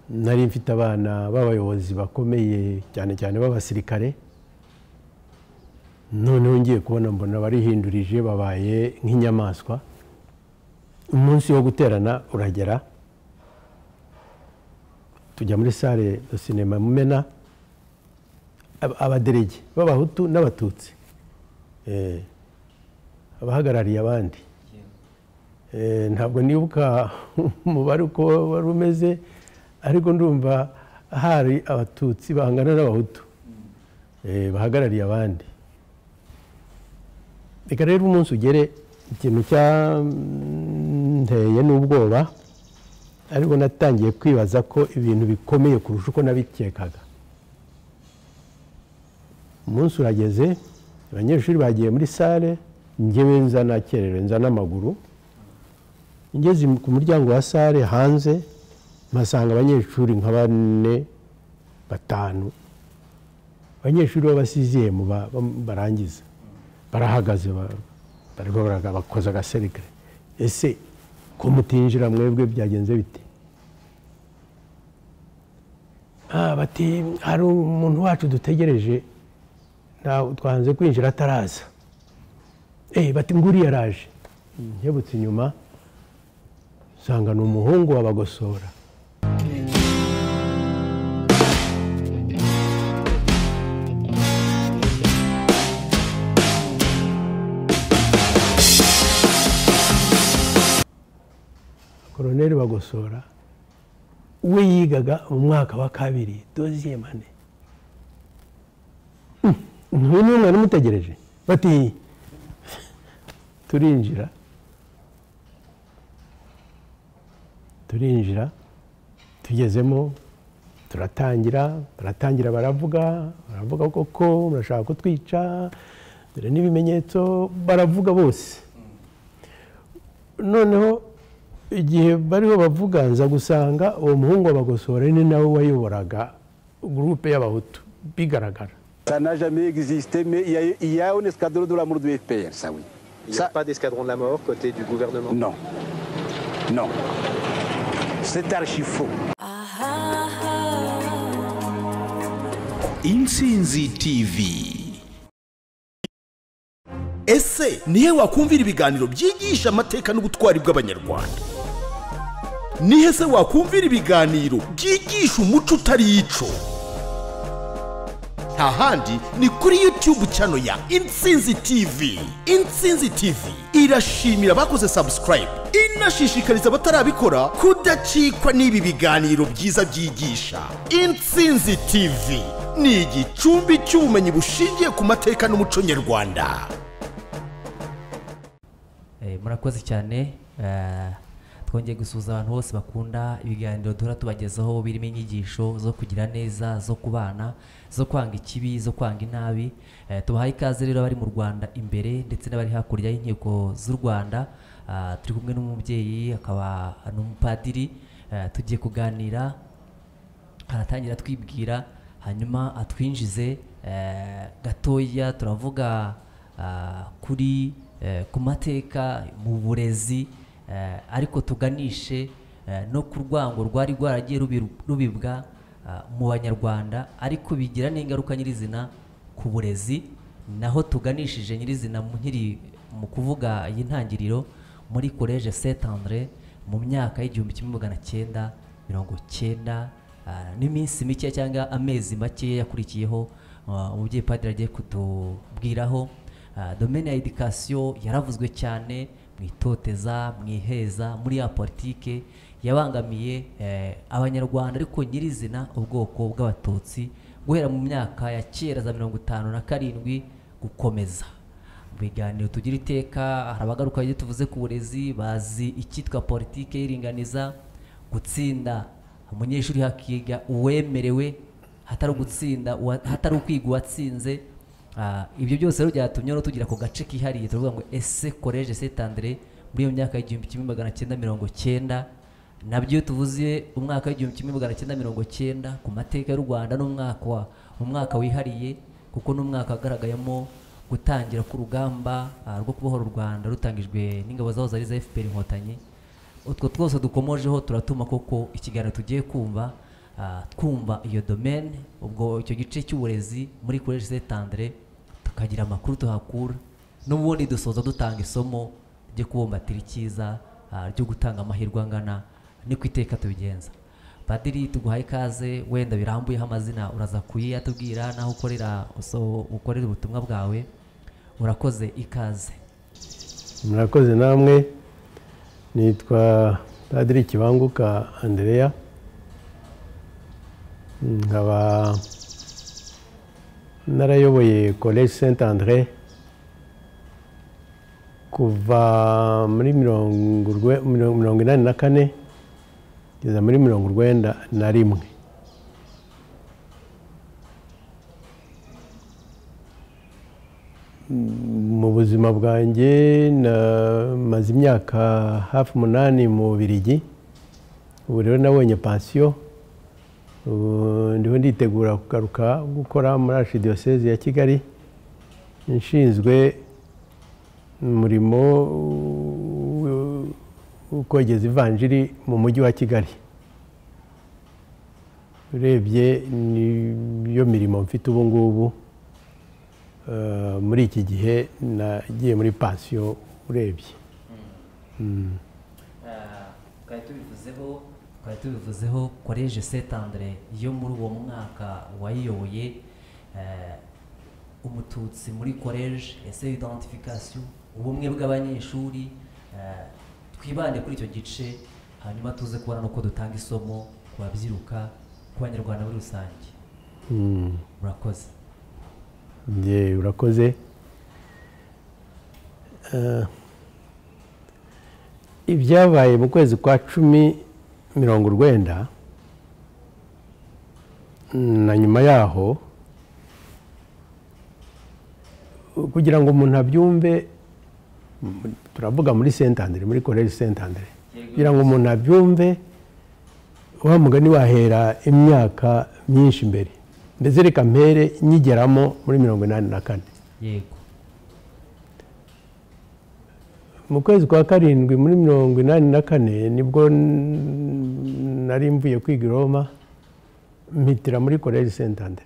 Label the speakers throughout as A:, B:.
A: nari mfite abana b'abayobozi bakomeye cyane cyane b'abasirikare noneho ngiye kubona mbona barihindurije babaye nk'inyamaswa umunsi wo guterana uragera tujya muri sale do sinema mumena abaderege b'abahutu n'abatutsi abahagarariye abandi ntabwo nibuka umubare uko wari umeze ariko ndumva hari abatutsi bahangana n'abahutu bahagarariye abandi reka rero umunsi ugere ikintu cyanteye n'ubwoba ariko natangiye kwibaza ko ibintu bikomeye kurusha uko nabikekaga umunsi urageze abanyeshuri bagiye muri sale ngewe nza nakererewe nza n'amaguru ngeze ku muryango wa sale hanze mpasanga abanyeshuri nka bane batanu abanyeshuri b'abasiziyemu barangiza barahagaze bakoze agaserikare ese ko mutinjira mwebwe byagenze bite bati hari umuntu wacu dutegereje twanze kwinjira ataraza bati nguriya araje nkebutse inyuma usanga ni umuhungu wabagosora koroneri bagosora we yigaga mu mwaka wa kabiri doziye mane ntuyu ni umwana umutegereje bati turinjira turinjira tugezemo turatangira baratangira baravuga baravuga koko murashaka kutwica dore n'ibimenyetso baravuga bose noneho igihe bariho bavuga nza gusanga uwo muhungu wabagosora ni nawe wayoboraga gurupe y'abahutu bigaragara
B: Ça n'a jamais existé, mais il y a, il y a un escadron de la mort du FPR, ça oui.
C: Il n'y a
B: Ça,
C: pas d'escadron de la mort côté du gouvernement
B: non. Non. C'est archi faux.
D: intsinzi tv
E: ese nihe wakumvira ibiganiro byigisha amateka n'ubutwari bw'abanyarwanda nihe se wakumvira ibiganiro byigisha umuco utari ico nta handi ni kuri youtube chano ya intsinzi tv intsinzi tv irashimira abakoze subscribe inashishikariza abatarabikora kudacikwa n'ibi biganiro byiza byigisha intsinzi tv ni igicumbi cy'ubumenyi bushingiye ku mateka n'umuco nyarwanda
F: Eh, murakoze cyane eh, twongeye gusuhuza abantu bose bakunda ibiganiro duhora tubagezaho birimo inyigisho zo kugira neza zo kubana zo kwanga ikibi zo kwanga inabi Eh, tubahaye ikaze rero abari mu rwanda imbere ndetse n'abari hakurya y'inkiko z'u rwanda Ah, turi kumwe n'umubyeyi akaba ni umupadiri Eh, tugiye kuganira aratangira atwibwira hanyuma atwinjize eh, gatoya turavuga ah, kuri eh, ku mateka mu burezi eh, ariko tuganishe eh, no ku rwango rwari rwaragiye rubi- rubibwa ah, mu banyarwanda ariko bigira n'ingaruka nyirizina ku burezi naho tuganishije nyirizina mu- nkiri mu kuvuga iyi ntangiriro muri collège saint andre mu myaka y'igihumbi kimwe magana cyenda mirongo cyenda ah, n'iminsi mike cyangwa amezi make yakurikiyeho ah, umubyeyi padiri agiye kutubwiraho Ah, domaine ya education yaravuzwe cyane mu itoteza mu iheza muri ya politike yabangamiye eh, abanyarwanda ariko nyirizina ubwoko bw'abatutsi guhera mu myaka ya kera za mirongo itanu na karindwi gukomeza mu biganiro tugira iteka hari abagaruka iyo tuvuze ku burezi bazi icyitwa politike y'iringaniza gutsinda umunyeshuri hakiga uwemerewe hatari ugutsinda uwa- hatari ukwiga uwatsinze Ah, ibyo byose rero byatumye rero tugira ako gace kihariye turavuga ngo ese collège saint andre muri iyo myaka y'igihumbi kimwe magana cyenda mirongo cyenda nabyo iyo tuvuze umwaka w'igihumbi kimwe magana cyenda mirongo cyenda ku mateka y'u rwanda n'umwaka wa- umwaka wihariye kuko n'umwaka wagaragayemo gutangira k'urugamba ah, rwo kubohora u rwanda rutangijwe n'ingabo zaho zari za fpr inkotanyi utwo twose dukomojeho turatuma koko ikiganiro tugiye kumva ah, twumva iyo domaine ubwo icyo gice cy'uburezi muri college Saint Andre tukagira amakuru tuhakura n'ubundi dusoza dutanga isomo ryo kubumbatira icyiza ah, ryo gutanga amahirwe angana ni ku iteka tubigenza padiri tuguhaye ikaze wenda birambuyeho amazina uraza kuyatubwira n'aho ukorera uso- ukorera ubutumwa bwawe urakoze ikaze
A: murakoze namwe nitwa padiri kibanguka andereya nkaba narayoboye college saint andre kuva muri mirongo urwe- mirongo mirongo inani na kane kugeza muri mirongo urwenda na rimwe mu buzima bwanjye namaze imyaka hafi umunani mu Bubiligi ubu rero nabonye pansiyo ubu ndiho nditegura kugaruka gukora muri archidiyoseze ya kigali nshinzwe umurimo wo- wo kogeza ivanjiri mu mujyi wa kigali urebye niyo mirimo mfite ubu ngubu Eh, muri iki gihe nagiye muri pansiyo urebye
F: twari tubivuzeho twari tubivuzeho koleje Saint Andre yo muri uwo mwaka wayiyoboye eh, umututsi muri koleje ese identification ubumwe bw'abanyeshuri eh, twibande kuri icyo gice hanyuma tuze kubona nuko dutanga isomo ku babyiruka ku banyarwanda muri rusange urakoze
A: njye urakoze Eh, ibyabaye mu kwezi kwa cumi mirongo urwenda na nyuma yaho kugira ngo umuntu abyumve m- turavuga muri saint andre muri koleji saint andre kugira ngo umuntu abyumve wa mugani wahera imyaka myinshi mbere mbese reka mpere nyigeramo muri mirongo inani na kane
F: yego
A: mu kwezi kwa karindwi muri mirongo inani na kane nibwo n- nari mvuye kwiga i roma mpitira muri koleji saint andre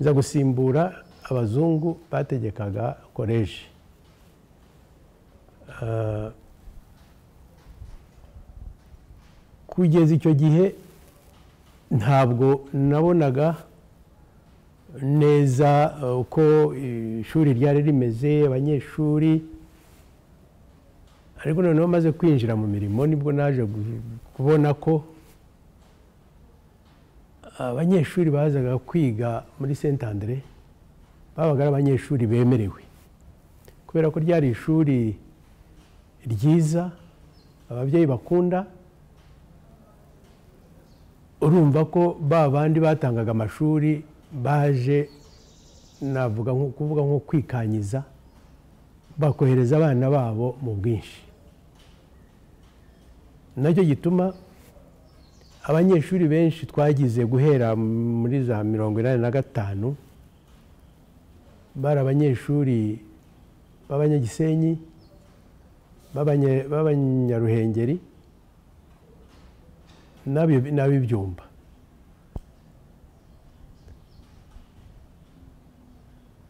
A: nza gusimbura abazungu bategekaga koleji Ah, kugeza icyo gihe ntabwo nabonaga neza eh, uko ishuri ryari rimeze abanyeshuri ariko noneho maze kwinjira mu mirimo nibwo naje gu- kubona ko abanyeshuri bazaga kwiga muri saint andre babaga ari abanyeshuri bemerewe kubera ko ryari ishuri ryiza ababyeyi bakunda urumva ko ba bandi batangaga amashuri baje navuga nko kuvuga nko kwikanyiza bakohereza abana babo mu bwinshi nacyo gituma abanyeshuri benshi twagize guhera muri za mirongo inani na gatanu bari abanyeshuri b'abanyagisenyi b'abanye- b'abanyaruhengeri n'abi- n'ab'ibyumba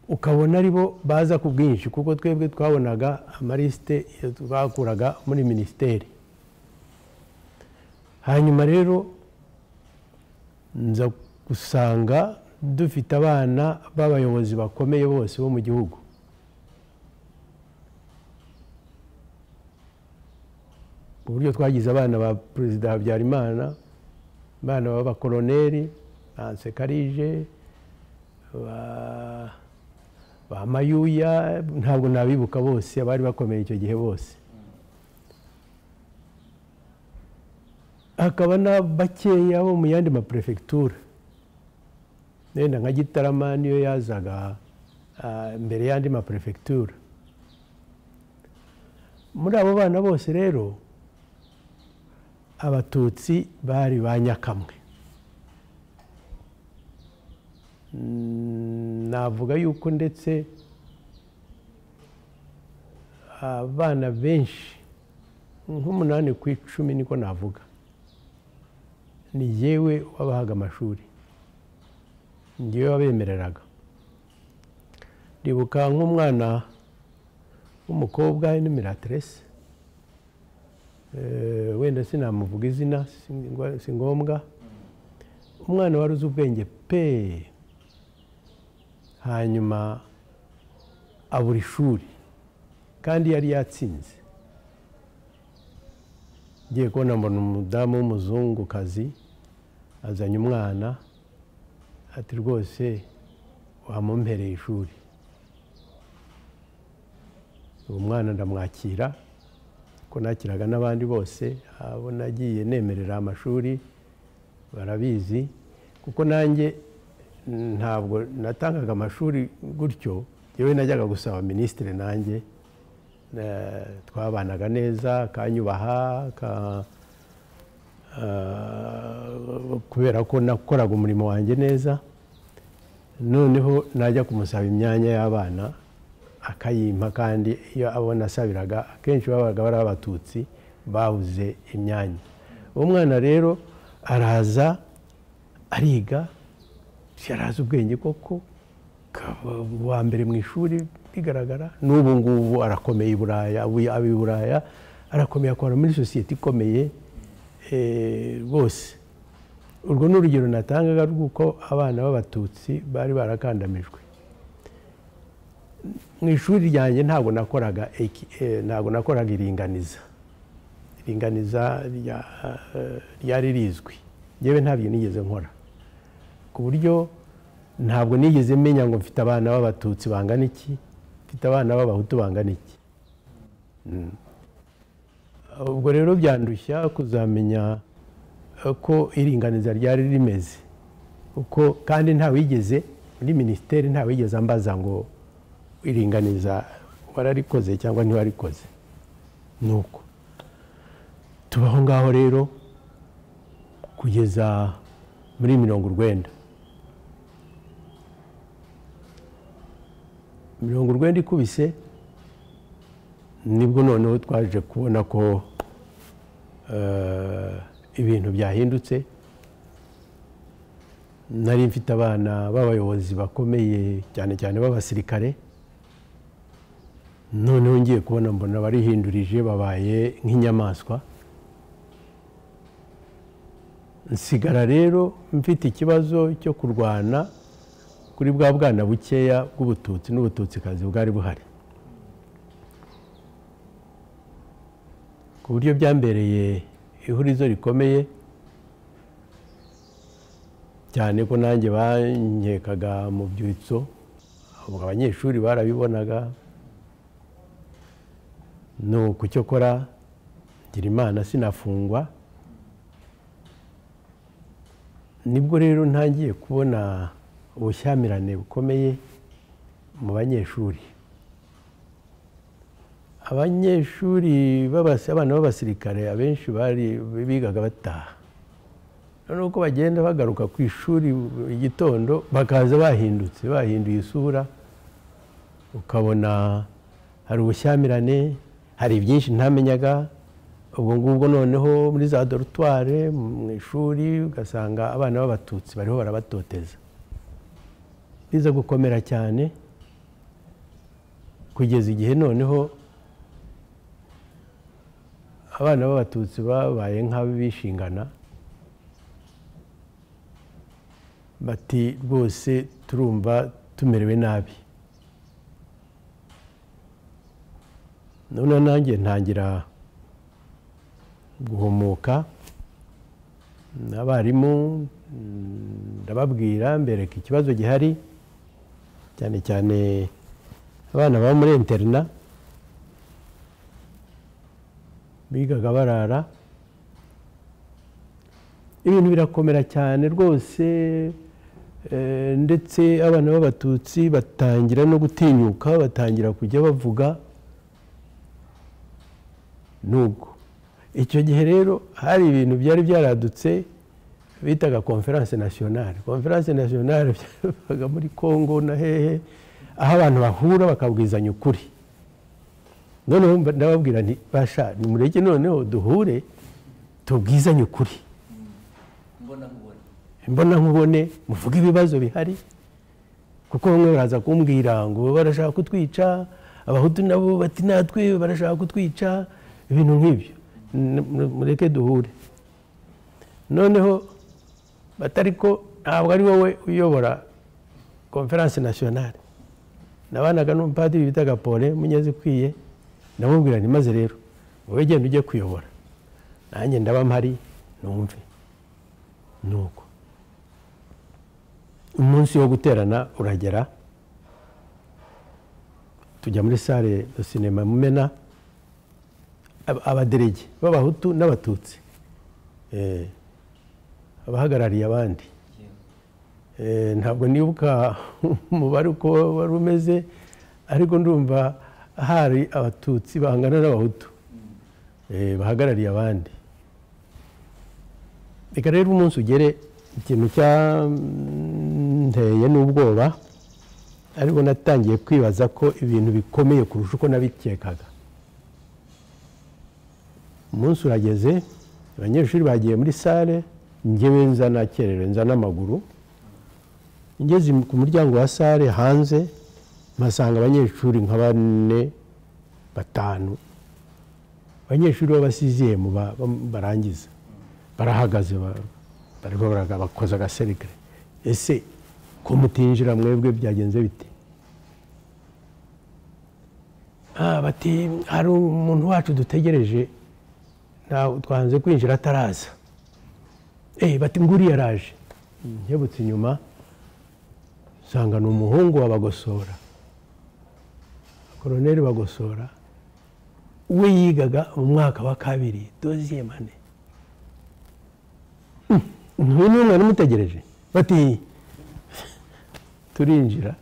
A: ukabona ari bo baza ku bwinshi kuko twebwe twabonaga amarisite bakuraga muri minisiteri hanyuma rero nza gusanga dufite abana b'abayobozi bakomeye bose bo mu gihugu ku buryo twagize abana ba perezida habyarimana abana b'abakoroneri ba ansekarije ba ba mayuya ntabwo nabibuka bose abari bakomeye icyo gihe bose hakaba na bakeya bo mu yandi maperefegitura wenda nka gitarama niyo yazaga ah, mbere y'andi maperefegitura muri abo bana bose rero abatutsi bari ba nyakamwe Mm, navuga yuko ndetse abana benshi nk'umunani ku icumi niko navuga ni yewe wabahaga amashuri ni yewe wabemereraga ndibuka nk'umwana w'umukobwa n'imiratirese wenda sinamuvuga izina si ngwa- si ngombwa umwana wari uzi ubwenge pe hanyuma abura ishuri kandi yari yatsinze ngiye kubona mbona umudamu w'umuzungukazi azanye umwana ati rwose wamumpereye ishuri uwo mwana ndamwakira ko nakiraga n'abandi bose abo nagiye nemerera amashuri barabizi kuko nanjye ntabwo natangaga amashuri gutyo yewe najyaga gusaba minisitiri nanjye Eh, twabanaga neza akanyubaha aka- ah, kubera ko nakoraga umurimo wanjye neza noneho najya kumusaba imyanya y'abana akayimpa kandi iyo abo nasabiraga akenshi babaga bari abatutsi babuze imyanya uwo mwana rero araza ariga yarazi ubwenge koko akaba uwa mbere mu ishuri bigaragara n'ubu ngubu arakomeye i buraya abu- aba i buraya arakomeye akora muri sosiyete ikomeye eh, rwose urwo ni urugero natangaga rw'uko abana b'abatutsi bari barakandamijwe mu ishuri ryanjye ntabwo nakoraga eki- eh, ntabwo nakoraga iringaniza iringaniza rya- eh, ryari rizwi yewe ntabyo nigeze nkora ku buryo ntabwo nigeze menya ngo mfite abana b'abatutsi bangana iki mfite abana b'abahutu bangana iki Mm. ubwo rero byandushya kuzamenya eh, ko iringaniza ryari rimeze kuko kandi ntawigeze muri minisiteri ntawigeze ambaza ngo iringaniza wararikoze cyangwa ntiwarikoze ni uko tubaho ngaho rero kugeza muri mirongo urwenda mirongo urwenda ikubise nibwo noneho twaje kubona ko eh, ibintu byahindutse nari mfite abana b'abayobozi bakomeye cyane cyane b'abasirikare noneho ngiye kubona mbona barihindurije babaye nk'inyamaswa nsigara rero mfite ikibazo cyo kurwana kuri bwa bwana bukeya bw'ubututsi n'ubututsikazi bwari buhari ku buryo byambereye ihurizo rikomeye cyane ko nanjye bankekaga mu byitso ubwo abanyeshuri barabibonaga ni uku cyo kora ngira imana sinafungwa nibwo rero ntangiye kubona ubushyamirane bukomeye mu banyeshuri abanyeshuri b'abas- abana b'abasirikare abenshi bari bigaga bataha noneho uko bagenda bagaruka ku ishuri buri gitondo bakaza bahindutse bahinduye isura ukabona hari ubushyamirane hari byinshi ntamenyaga ubwo ngubwo noneho muri za dorutware mu ishuri ugasanga abana b'abatutsi bariho barabatoteza biza gukomera cyane kugeza igihe noneho abana b'abatutsi babaye nk'abishingana bati rwose turumva tumerewe nabi noneho nanjye ntangira guhumuka abarimu mm, ndababwira mbereka ikibazo gihari cyane cyane abana baba muri interina bigaga barara ibintu birakomera cyane rwose eh, ndetse abana b'abatutsi batangira no gutinyuka batangira kujya bavuga nubwo icyo gihe rero hari ibintu byari byaradutse bitaga konferanse nasiyonari konferanse nasiyonari byabaga muri congo na hehe aho abantu bahura bakabwizanya ukuri noneho mba- ndababwira nti basha nimureke noneho duhure tubwizanye ukuri
F: ngo
A: mbona nkubone muvuge ibibazo bihari kuko bamwe baraza kumbwira ngo barashaka kutwica abahutu nabo bati natwe barashaka kutwica ibintu nk'ibyo N- mu- mureke duhure noneho batari ko ntabwo ari wowe uyobora konferanse nasiyonale nabanaga n'umupadiri bitaga pole munyazikwiye ndamubwira nti maze rero wowe genda ujye kuyobora nanjye ndaba mpari numve nuko umunsi wo guterana uragera tujya muri sale do sinema mumena Ab- abaderege b'abahutu n'abatutsi Eh, abahagarariye abandi Eh, ntabwo nibuka umubare uko wari umeze ariko ndumva hari abatutsi bahangana n'abahutu Eh, bahagarariye abandi reka rero umunsi ugere ikintu cyanteye n'ubwoba ariko natangiye kwibaza ko ibintu bikomeye kurusha uko nabikekaga umunsi urageze abanyeshuri bagiye muri sale njyewe nza nakererewe nza n'amaguru ngeze ku muryango wa sale hanze mpasanga abanyeshuri nka bane batanu abanyeshuri b'abasiziyemu ba- ba- barangiza barahagaze ba- barimo baraga- bakoze agaserikare ese ko mutinjira mwebwe byagenze bite Ah, bati hari umuntu wacu dutegereje ntabwo twanze kwinjira ataraza Eh, bati nguri yaraje nkebutse inyuma nsanga ni umuhungu wa bagosora koroneri bagosora we yigaga mu mwaka wa kabiri doziye mane ntuyu ni umwana umutegereje bati turinjira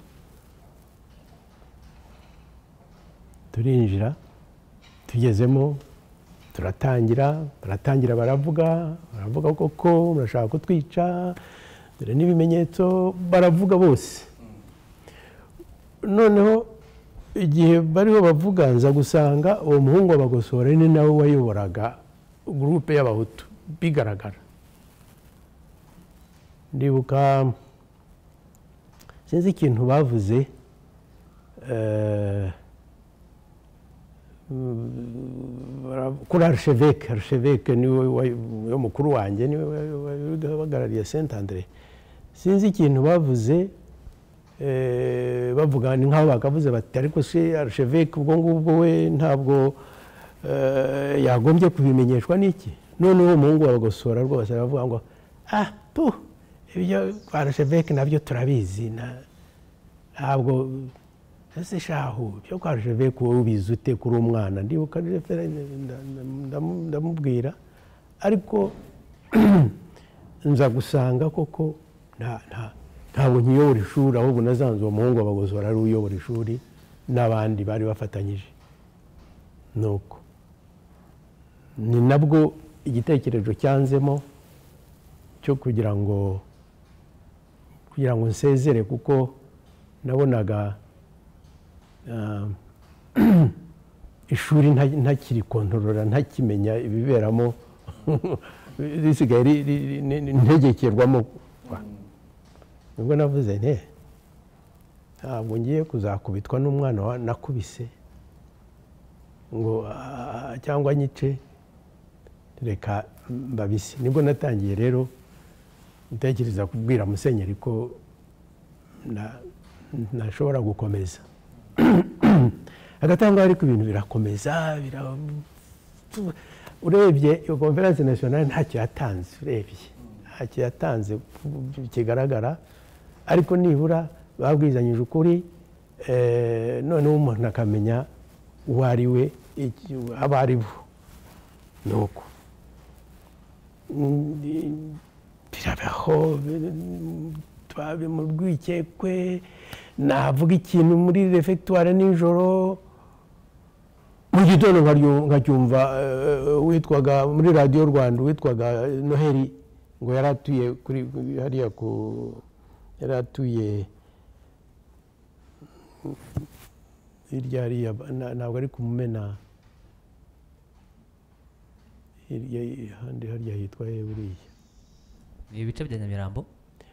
A: turinjira tugezemo turatangira baratangira baravuga baravuga koko murashaka kutwica dore n'ibimenyetso baravuga bose noneho igihe bariho bavuga nza gusanga uwo muhungu wabagosora ni nawe wayoboraga gurupe y'abahutu bigaragara ndibuka sinzi ikintu bavuze eh, bara- kuri arsheveke arsheveke niwe wa- wa- mukuru wanjye niwe wahagarariye saint andre sinzi ikintu bavuze eh, bavuga ni nk'aho bakavuze bati ariko se arsheveke ubwo ngubwo we ntabwo eh, yagombye kubimenyeshwa n'iki noneho uwo muhungu baragosora rwose aravuga ngo ah tu ibyo kwa arsheveke nabyo turabizi na- ntabwo ese shahu byo kwa jeveke wowe ubizi ute kuri umwana ndibuka jeveke ndamubwira ariko nza gusanga koko nta- nta- ntabwo nkiyobora ishuri ahubwo nazanze uwo muhungu abagozora ari uyobora ishuri n'abandi bari bafatanyije nuko ni nabwo igitekerezo cyanzemo cyo kugira ngo kugira ngo nsezere kuko nabonaga ah, ishuri nta- ntakiri kontorora ntakimenya ibiberamo risigaye ri- ri- ri- ni- ni- ntegekerwamo nibwo navuze nte ntabwo ngiye kuzakubitwa n'umwana wa- nakubise ngo "Ah, cyangwa nyice reka mbabise nibwo natangiye rero ntekereza kubwira musenyeri ko na- ntashobora gukomeza hagati aho ngaho ariko ibintu birakomeza bira- urebye iyo konferanse nasiyonari ntacyo yatanze urebye ntacyo yatanze kigaragara ariko nibura babwizanyije ukuri eh, noneho umuntu akamenya uwo ari we iki- abo ari bo ni uko Mm, birabaho bi- twabe mu rwikekwe navuga ikintu muri refegitwari nijoro mu gitondo nkaryu- nkacyumva eh, witwaga muri radiyo rwanda witwaga noheli ngo yari atuye kuri hariya ku yari atuye hirya hariya na- ntabwo ari kumumena hirya handi harya hitwa he buriya
F: ni ibice bya nyamirambo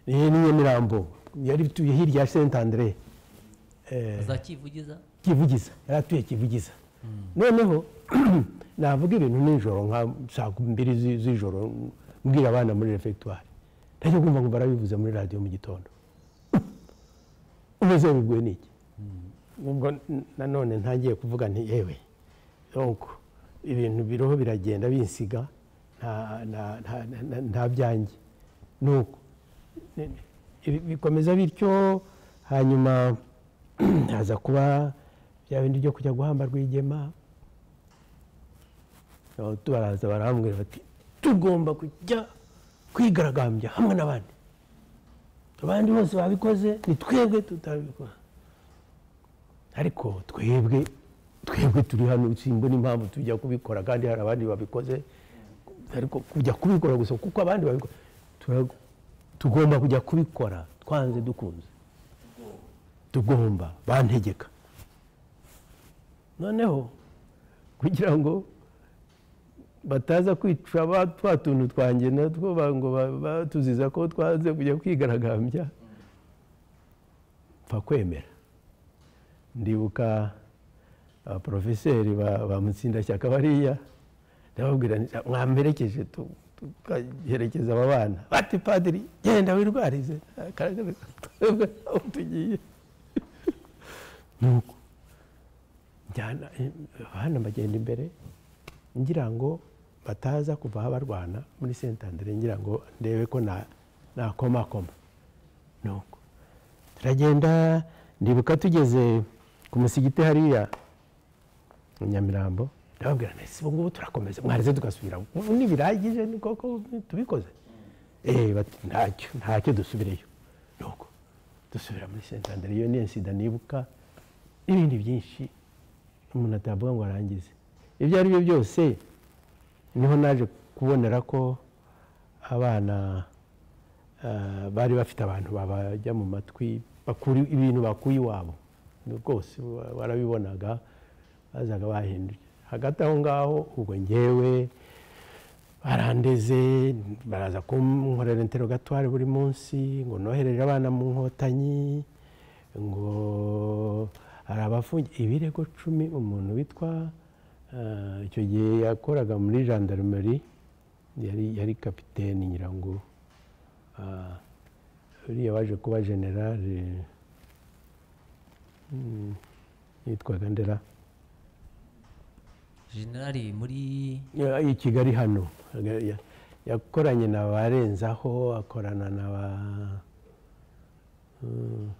A: ni nyamirambo yari atuye hirya ya saint andre eh,
F: za kivugiza
A: kivugiza yari atuye kivugiza noneho navuga ibintu nijoro nka saa mbiri zi- z'ijoro mbwira abana muri refegitwari ntajya kumva ngo barabivuze muri radiyo mu gitondo umeze biguye n'iki ubwo nanone ntangiye kuvuga nti yewe donc ibintu biriho biragenda binsiga nta- nta- nta- nta- nta byanjye nuko ni- ibi- bikomeza bityo hanyuma haza kuba bya bindi byo kujya guhamba rwigema Aho tu- baraza barambwira bati tugomba kujya kwigaragambya hamwe n'abandi abandi bose babikoze ni twebwe tutabikora ariko twebwe twebwe turi hano simbona impamvu tujya kubikora kandi hari abandi babikoze ariko kujya kubikora gusa kuko abandi babikora tura- tugomba kujya kubikora twanze dukunze tugomba bantegeka noneho kugira ngo bataza kwica ba twa tuntu twanjye natwo ba- ngo ba- batuziza ko twaze kujya kwigaragambya mfa kwemera ndibuka abaporofeseri ba, ba mutsindashyaka bariya ndababwira nti mwamperekeje tu- tu- tugaherekeza aba bana bati padiri genda wirwarize Akaragara twebwe aho tugiye nuko njyana abana mbagenda imbere ngira ngo bataza kuva aho barwana muri sentandere ngira ngo ndebe ko na- nakomakoma nuko turagenda ndibuka tugeze ku musigiti hariya mu nyamirambo ndababwira nti si ubu ngubu turakomeza mwarize tugasubira ubu ntibirangije ni koko tubikoze eee bati ntacyo ntacyo dusubireyo nuko dusubira muri sentandere iyo ni insida nibuka n'ibindi byinshi umuntu atavuga ngo arangize ibyo ari byo byose niho naje kubonera ko abana eh, bari bafite abantu babajya mu matwi bakura ibintu bakuye iwabo rwose wa- warabibonaga bazaga bahinduye hagati aho ngaho ubwo ngewe barandeze baraza kunkorera interogatwari buri munsi ngo nohereje abana mu nkotanyi ngo hari abafungi ibirego cumi umuntu witwa eh, icyo gihe yakoraga muri gendarmerie yari yari kapiteni nyirango ah, uriya waje kuba generale mm, yitwaga ndera
F: generali muri
A: Ya- i kigali hano Ya- ya- yakoranye na barenzaho akorana na ba Mm.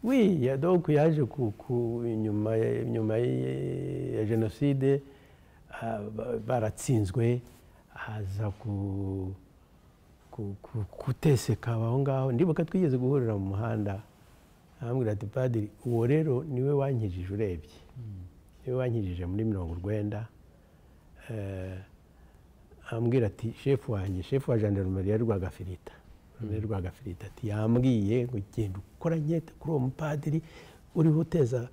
A: wi ya- donc yaje ku- ku- inyuma ya- inyuma y- ya jenoside ah, ba- baratsinzwe haza ku ku- ku- kuteseka aho ngaho ndibuka twigeze guhurira mu muhanda arambwira ati padiri uwo rero niwe wankijije urebye niwe wankijije muri mirongo urwenda eh, ambwira ati shefu wanjye shefu wa jandarumeri ya rwagafirita ya rwagafirita ati yambwiye ngo genda ukoranye kuri uwo mupadiri uriho uteza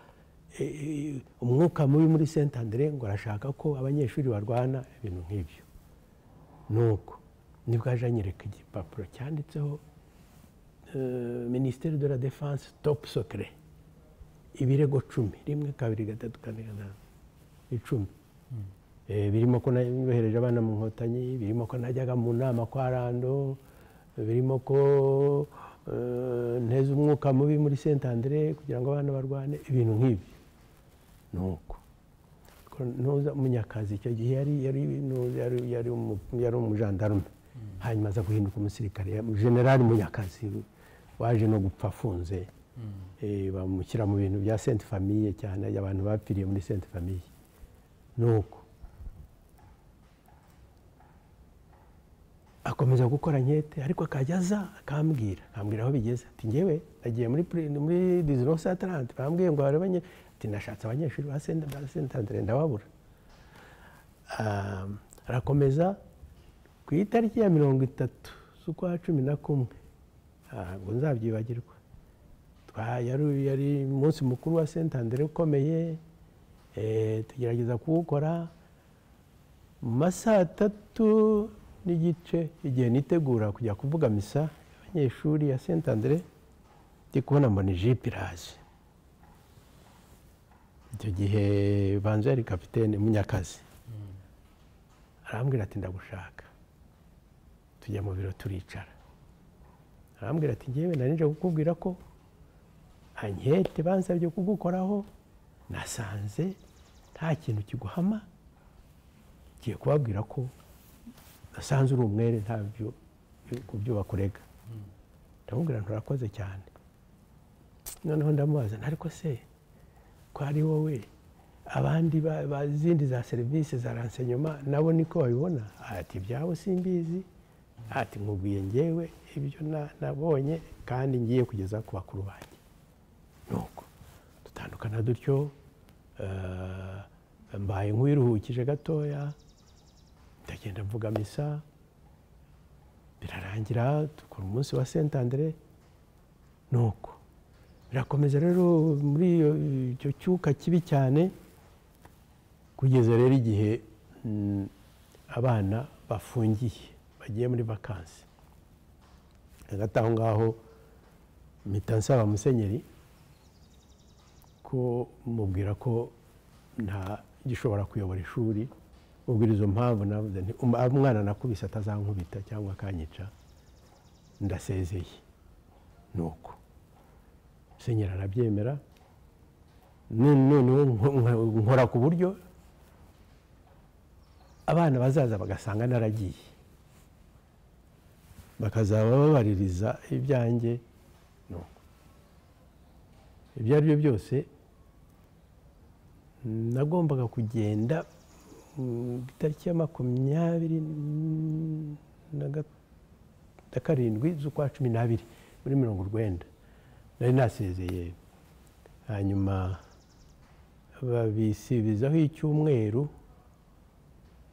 A: eh, eh, umwuka mubi muri saint andre ngo arashaka ko abanyeshuri barwana ibintu nk'ibyo nuko nibwo aje anyereka igipapuro cyanditseho eh, ministère de la défense top secret ibirego cumi rimwe kabiri gatatu kane gatanu icumi Eh, birimo ko nayohereje abana mu nkotanyi birimo ko najyaga mu nama kwa rando birimo ko eh, nteze umwuka mubi muri saint andre kugira ngo abana barwane ibintu nk'ibyo nuko ko ntuza munyakazi icyo gihe yari yari nu- yari yari umu- yari umujandarume hanyuma aza guhinduka umusirikare ya- generali munyakazi waje no gupfa afunze Eh, bamushyira mu bintu bya sainte famille cyane abantu bapfiriye muri sainte famille nuko akomeza gukora nkete ariko akajya aza akambwira akambwira aho bigeze ati ngewe nagiye muri pre- muri dizinove saa tarante bambwiye ngo barebe nye ati nashatse abanyeshuri ba senta ba sentandere ndababura Ah, arakomeza ku itariki ya mirongo itatu z'ukwa cumi na kumwe ntabwo nzabyibagirwa Twa- yari yari umunsi mukuru wa sentandere ukomeye eh, tugerageza kuwukora mu masaha atatu n'igice igihe nitegura kujya kuvuga misa y'abanyeshuri ya senta andere ndi kubona mbona ijipe iraje icyo gihe banjari kapitene munyakazi arambwira ati ndagushaka tujya mu biro turicara arambwira ati ngewe nari nje kukubwira ko ankete bansabye kugukoraho nasanze nta kintu kiguhama ngiye kubabwira ko nasanze uri umwere ntabyo ku byo bakurega ndamubwira nturakoze cyane noneho ndamubaza nti ariko se ko ari wowe abandi ba- ba- zindi za serivisi za ransenyoma nabo niko babibona ati ibyabo simbizi ati nkubwiye ngewe ibyo na- nabonye kandi ngiye kugeza ku bakuru banjye nuko dutandukana dutyo eh, mbaye nk'uwiruhukije gatoya ndagenda mvuga misa birarangira dukora umunsi wa sentandere nuko birakomeza rero muri iyo- icyo cyuka kibi cyane kugeza rero igihe mm, abana bafungiye bagiye muri vakansi hagati aho ngaho mpita nsaba musenyeri ko mubwira ko nta gishobora kuyobora ishuri mubwira izo mpamvu navuze nti "Um- umwana nakubise atazankubita cyangwa akanyica ndasezeye nuko senyeri arabyemera none- noneho nko- nko- nkora ku buryo abana bazaza bagasanga naragiye bakazaba babaririza ibyanjye nuko ibyo ari byo byose nagombaga kugenda mm, ku itariki ya makumyabiri mm, na ga- na karindwi z'ukwa cumi n'abiri muri mirongo urwenda nari nasezeye hanyuma babisibizaho icyumweru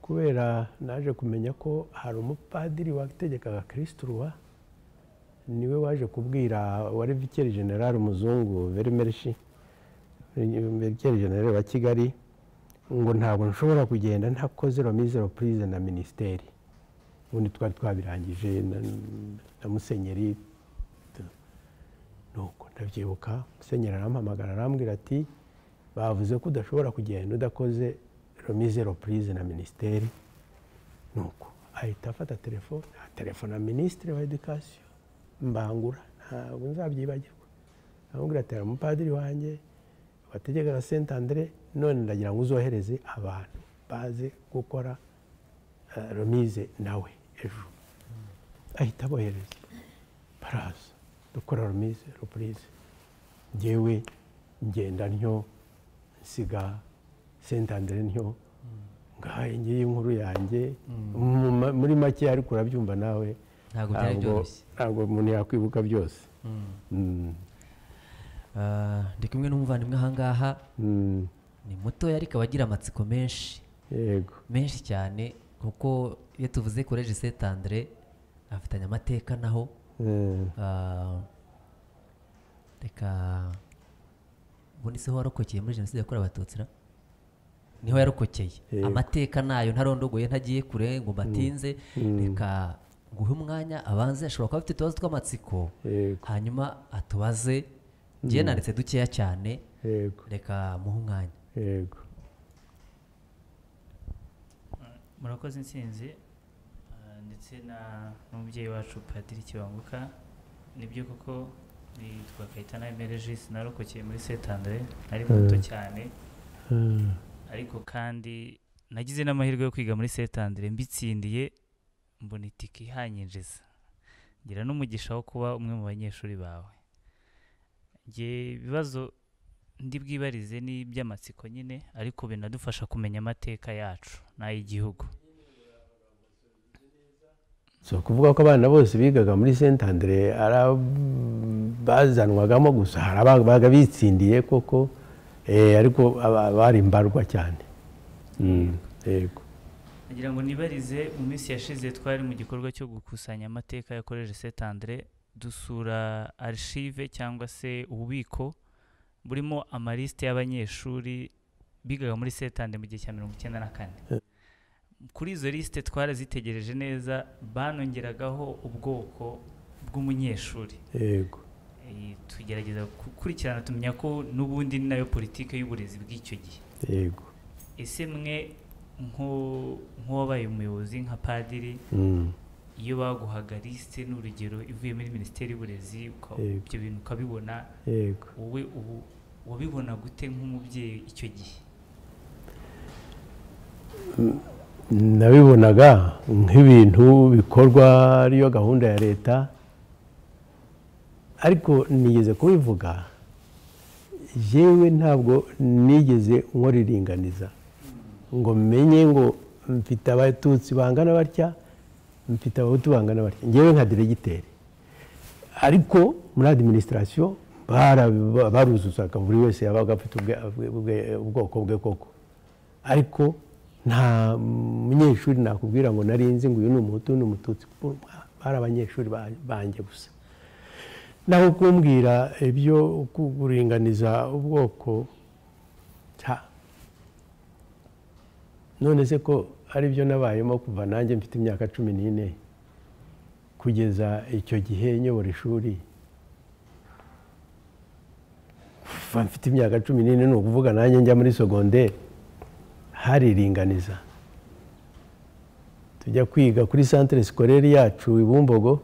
A: kubera naje kumenya ko hari umupadiri wategekaga kirisituruwa niwe waje kubwira wari vikeri general umuzungu verimereshi vikeri general wa kigali ngo ntabwo nshobora kugenda ntakoze romizero purize na minisiteri ubundi twari twabirangije na, na musenyeri nuko ndabyibuka musenyeri arampamagara arambwira ati bavuze ko udashobora kugenda udakoze romizero purize na minisiteri nuko ahita afata telefone telefona minisitiri wa edikasiyo mbangura ntabwo nzabyibagirwa aramubwira ati hari umupadiri wanjye wategekaga sent andre none ndagira ngo uzohereze abantu baze gukora eh, romize nawe ejo ahita abohereza baraza dukora romize repurize ngewe ngenda ntyo nsiga sentandere ntyo ngahaye ngiye inkuru yanjye Mu ma- muri make ariko urabyumva nawe
F: Ntabwo byari byoroshye.
A: ntabwo umuntu yakwibuka byose Mm.
F: Ah, ndi kumwe n'umuvandimwe ahangaha
A: Mm.
F: ni mutoya ariko abagira amatsiko menshi
A: yego
F: menshi cyane kuko iyo tuvuze koleji sete andre afitanye amateka naho
A: Mm.
F: Ah, reka ubundi se warokokeye muri jenoside yakorewe abatutsi ra niho yarokokeye
A: Yego.
F: amateka nayo ntarondogoye ntagiye kure ngo mbatinze reka nguhe umwanya abanze ashobora kuba afite utubazo tw'amatsiko
A: Yego.
F: hanyuma atubaze ngiye nanditse dukeya cyane
A: yego
F: reka muhe umwanya
A: yego
G: murakoze insinzi ah, ndetse na n'umubyeyi wacu padiri kibanguka nibyo koko nitwa kayitana emerejisi narokokeye muri setandere nari muto cyane
A: Mm.
G: ariko kandi nagize n'amahirwe yo kwiga muri setandere mbitsindiye mbona itike ihanyinjiza ngira n'umugisha wo kuba umwe mu banyeshuri bawe njye ibibazo ndi bwibarize ni iby'amatsiko nyine ariko binadufasha kumenya amateka yacu n'ay'igihugu
A: si ukuvuga ko abana bose bigaga muri sentandere bazanwagamo gusa hari abaga bitsindiye koko eh, ariko aba- bari mbarwa cyane Mm, yego
G: Nagira ngo nibarize mu minsi yashize twari mu gikorwa cyo gukusanya amateka ya Collège Saint Andre dusura archive cyangwa se ububiko burimo amaliste y'abanyeshuri bigaga muri Saint Andre mu gihe cya mirongo icyenda na kane kuri izo lisite twarazitegereje neza banongeragaho ubwoko bw'umunyeshuri
A: yego
G: Eh, tugerageza gukurikirana tumenya ko n'ubundi ni nayo politiki y'uburezi bw'icyo gihe
A: yego
G: ese mwe nk'u- nk'uwabaye umuyobozi nka padiri
A: Mm.
G: iyo baguhaga lisite n'urugero ivuye muri minisiteri y'uburezi uka-
A: Yego.
G: ibyo bintu ukabibona
A: yego
G: wowe ubu wabibona gute nk'umubyeyi icyo gihe
A: nabibonaga nk'ibintu bikorwa ariyo gahunda ya leta ariko nigeze kubivuga yewe ntabwo nigeze nkoriringaniza ngo menye ngo mfite abatutsi bangana batya mfite abahutu bangana batya ngewe nka diregiteri ariko muri adiminisitirasiyo bara- baruzuzaga buri wese yabaga afite ubwe- ubwe- ubwoko bwe koko ariko nta munyeshuri nakubwira ngo nari nzi ngo uyu ni umuhutu uyu ni umututsi bari abanyeshuri ba- banjye gusa naho kumbwira ibyo kuringaniza ubwoko nta none se ko ari byo nabayemo kuva nanjye mfite imyaka cumi n'ine kugeza icyo gihe nyobora ishuri kuva mfite imyaka cumi n'ine ni ukuvuga nanjye njya muri segonderi hariringaniza tujya kwiga kuri santire sikorere yacu i bumbogo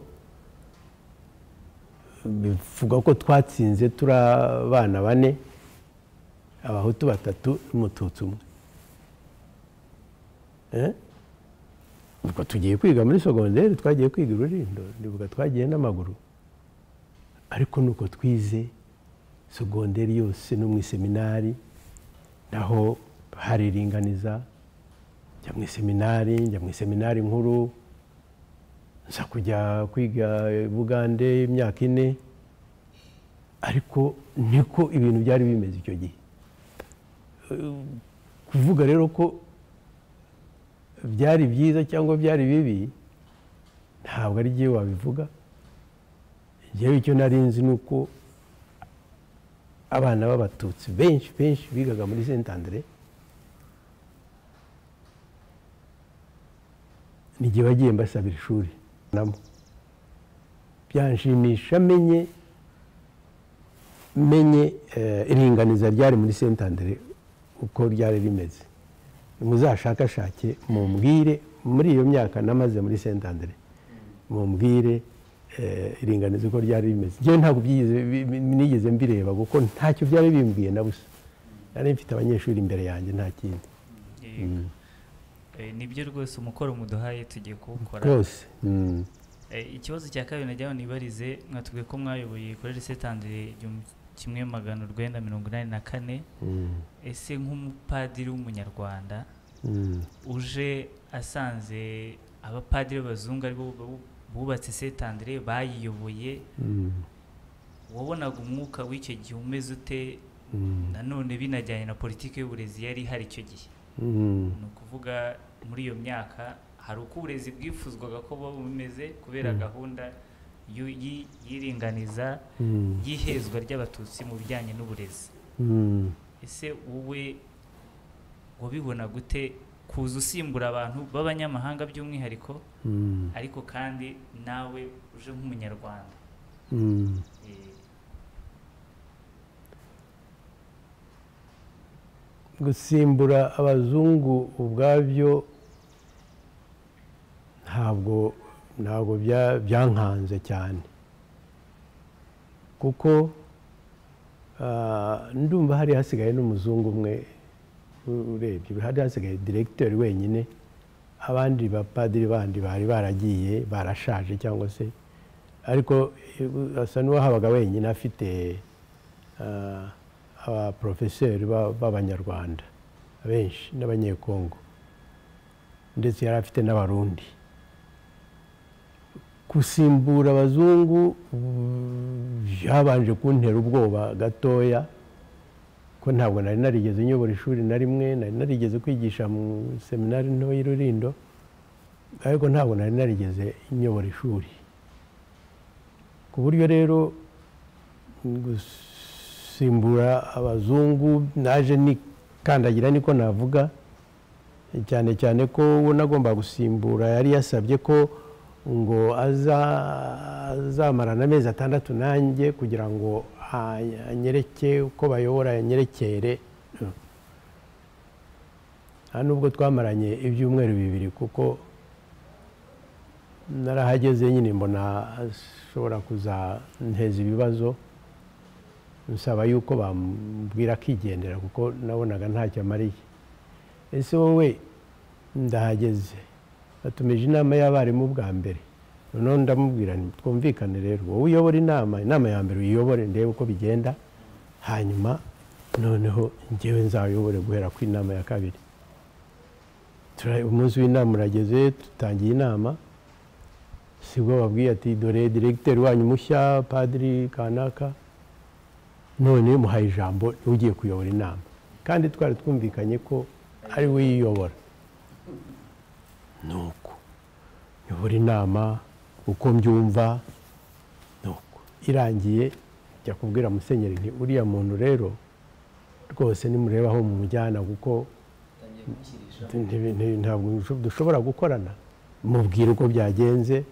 A: bivuga ko twatsinze turi abana bane abahutu batatu n'umututsi umwe Eh? ubwo tugiye kwiga muri sogonderi twagiye kwiga ururindo ndibuka twagiye n'amaguru ariko nuko twize sogonderi yose no mu iseminari naho hariringaniza njya mu iseminari njya mu iseminari nkuru nza kujya kwiga i bugande imyaka ine ariko niko ibintu byari bimeze icyo gihe Eh, kuvuga rero ko byari byiza cyangwa byari bibi ntabwo ari jyewe wabivuga jyewe icyo nari nzi ni uko abana b'abatutsi benshi benshi bigaga muri sentandere n'igihe bagiye mbasabira ishuri namo byanshimisha menye menye eh, iringaniza ryari muri sentandere uko ryari rimeze muzashakashake mumbwire muri iyo myaka namaze muri sentandere mumbwire eh, iringaniza uko ryari rimeze njyewe ntabwo byigeze- bi- bi- nigeze mbireba kuko ntacyo byari bimbwiye na busa nari mfite abanyeshuri imbere yanjye nta kindi
G: Yego. Eh, nibyo rwose umukoro muduhaye tugiye kuwukora
A: rwose Mm.
G: Eh, ikibazo cya kabiri najyaho nibarize mwatubwiye ko mwayoboye koleji setandire igihumbi kimwe magana urwenda mirongo inani na kane
A: Mm.
G: ese nk'umupadiri w'umunyarwanda
A: Mm.
G: uje asanze abapadiri b'abazungu aribo bu- bubatse setandire bayiyoboye
A: Mm.
G: wabonaga umwuka w'icyo gihe umeze ute
A: Mm.
G: nanone binajyanye na politiki y'uburezi yari ihari icyo gihe
A: Mm.
G: ni ukuvuga muri iyo myaka hari uko uburezi bwifuzwaga ko buba bumeze kubera gahunda y'u- y'i- y'iringaniza
A: Mm.
G: y'ihezwa ry'abatutsi mu bijyanye n'uburezi
A: Mm.
G: ese wowe wabibona gute kuza usimbura abantu b'abanyamahanga by'umwihariko
A: Mm.
G: ariko kandi nawe uje nk'umunyarwanda
A: Mm.
G: Eh,
A: gusimbura abazungu ubwabyo ntabwo ntabwo bya- byankanze cyane kuko ah, ndumva hari hasigaye n'umuzungu umwe u- urebye hari hasigaye diregiteri wenyine abandi bapadiri bandi bari baragiye barashaje cyangwa se ariko eh, asa n'uwahabaga wenyine afite ah, abaporofeseri ba- b'abanyarwanda benshi n'abanyekongo ndetse yari afite n'abarundi gusimbura abazungu mm, byabanje kuntera ubwoba gatoya ko ntabwo nari narigeze nyobora ishuri na rimwe nari narigeze kwigisha mu seminari nto y'i Rurindo ariko ntabwo nari narigeze nyobora ishuri ku buryo rero gusimbura abazungu naje nikandagira niko navuga cyane cyane ko uwo nagomba gusimbura yari yasabye ko ngo aza- azamarana amezi atandatu nanjye kugira ngo a- anyereke uko bayobora anyerekere nta nubwo twamaranye ibyumweru bibiri kuko narahageze nyine mbona ashobora kuzanteza ibibazo nsaba yuko bambwira akigendera kuko nabonaga ntacyo amariye ese wowe ndahageze batumije inama y'abarimu bwa mbere noneho ndamubwira nti twumvikane rero wowe uyobora inama inama ya mbere uyiyobore ndebe uko bigenda hanyuma noneho njyewe nzayobore guhera ku inama ya kabiri Tura- umunsi w'inama urageze dutangiye inama sibwo babwiye ati dore diregiteri wanyu mushya padiri kanaka none muhaye ijambo niwe ugiye kuyobora inama kandi twari twumvikanye ko ari we yiyobora nuko yobora inama uko mbyumva nuko irangiye njya kubwira musenyeri nti uriya muntu rero rwose nimurebaho mu mujyana kuko ntibi- ntibi- ntabwo dusho- dushobora gukorana mubwira uko byagenze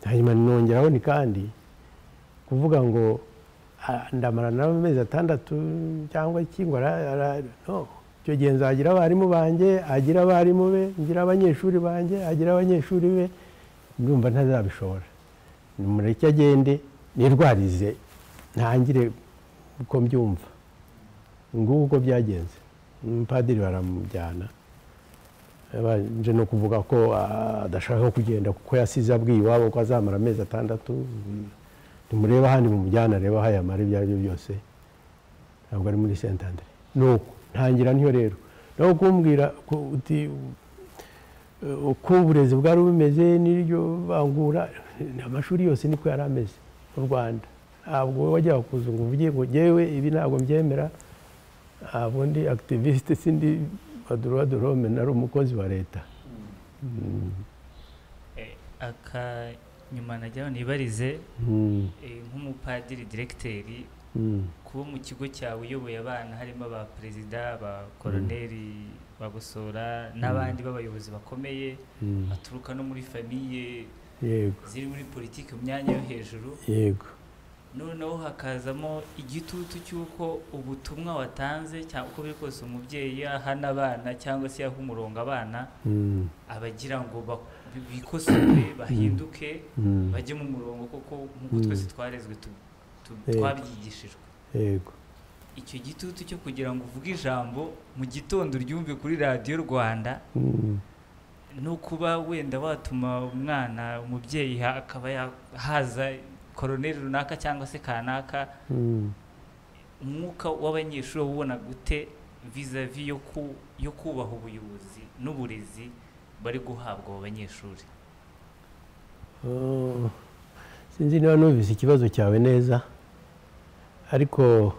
A: hanyuma nongeraho ni kandi kuvuga ngo "Ah, ndamarana amezi atandatu cyangwa iki ngo ara- ara- no icyo gihe nzagira abarimu banjye agira abarimu be ngira abanyeshuri banjye agira abanyeshuri be ndumva ntazabishobora nimureke agende nirwarize ntangire uko mbyumva ngubu uko byagenze umupadiri baramujyana babanje no kuvuga ko ah, adashaka kugenda kuko yasize abwiye iwabo ko azamara amezi atandatu nimurebe ahandi mumujyana arebe aho yamara ibyo ari byo byose ntabwo ari muri sentandere nuko ntangira niyo rero naho kumbwira ku- uti eh, uko uburezi bwari bumeze n'iryo bangura amashuri yose niko yari ameze mu rwanda ntabwo wajyaga kuza ngo uvuge ngo ngewe ibi ntabwo mbyemera ntabwo ndi akitiviste sindi baduruwa dorome nari umukozi wa leta
G: aka nyuma najyaho nibarize
A: Mm,
G: eh, nk'umupadiri diregiteri
A: mm,
G: kuba mu kigo cyawe uyoboye abana harimo aba perezida aba koroneri bagosora n'abandi b'abayobozi bakomeye
A: mm.
G: baturuka no muri famiye
A: yego
G: ziri muri politiki mu myanya yo hejuru
A: yego
G: noneho hakazamo igitutu cy'uko ubutumwa watanze cyangwa uko biri kose umubyeyi ahana abana cyangwa se yaha umurongo abana
A: Mm,
G: abagira ngo ba- bikosore bahinduke
A: mm,
G: bajye mu murongo kuko nk'uko
A: Mm.
G: twese twarezwe tu- tu-
A: Yego.
G: twabyigishijwe
A: yego
G: icyo gitutu cyo kugira ngo uvuge ijambo mu gitondo uryumve kuri radiyo rwanda
A: Mm,
G: ni ukuba wenda watuma umwana umubyeyi ha- akaba ya- haza koroneri runaka cyangwa se kanaka
A: mm,
G: umwuka w'abanyeshuri ubona gute vizavi yo ku- yo kubaha ubuyobozi n'uburezi bari guhabwa abo banyeshuri
A: oh. sinzi niba numvise ikibazo cyawe neza ariko